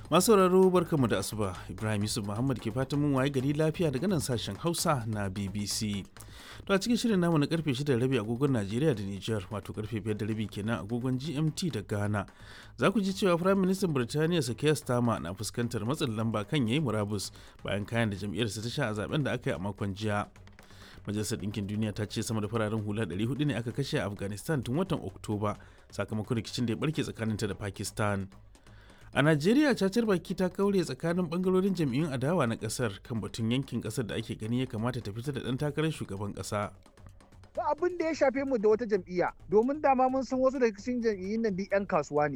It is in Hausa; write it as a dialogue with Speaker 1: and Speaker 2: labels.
Speaker 1: Masu sauraro barkamu da asuba Ibrahim Yusuf Muhammad ke fatan mun waye gari lafiya daga nan sashen Hausa na BBC. To a cikin shirin namu na karfe 6 da rabi agogon Najeriya da Nijar wato karfe 5 da rabi kenan agogon GMT da Ghana. Za ku ji cewa Firayim Ministan Birtaniya Sakaya Starmer na fuskantar matsin lamba kan yayi murabus bayan kayan da jam'iyyarsa ta sha a zaben da aka yi a makon jiya. Majalisar Ɗinkin Duniya ta ce sama da fararen hula 400 ne aka kashe a Afghanistan tun watan Oktoba sakamakon rikicin da ya barke tsakaninta da Pakistan. A Najeriya cacar baki ta kaure tsakanin bangarorin jam'iyyun adawa na kasar kan batun yankin kasar da ake gani ya kamata ta fitar da ɗan takarar shugaban ƙasa.
Speaker 2: ba abin da ya shafe mu da wata jam'iyya domin dama mun san wasu daga cikin jam'iyyun nan duk 'yan kasuwa ne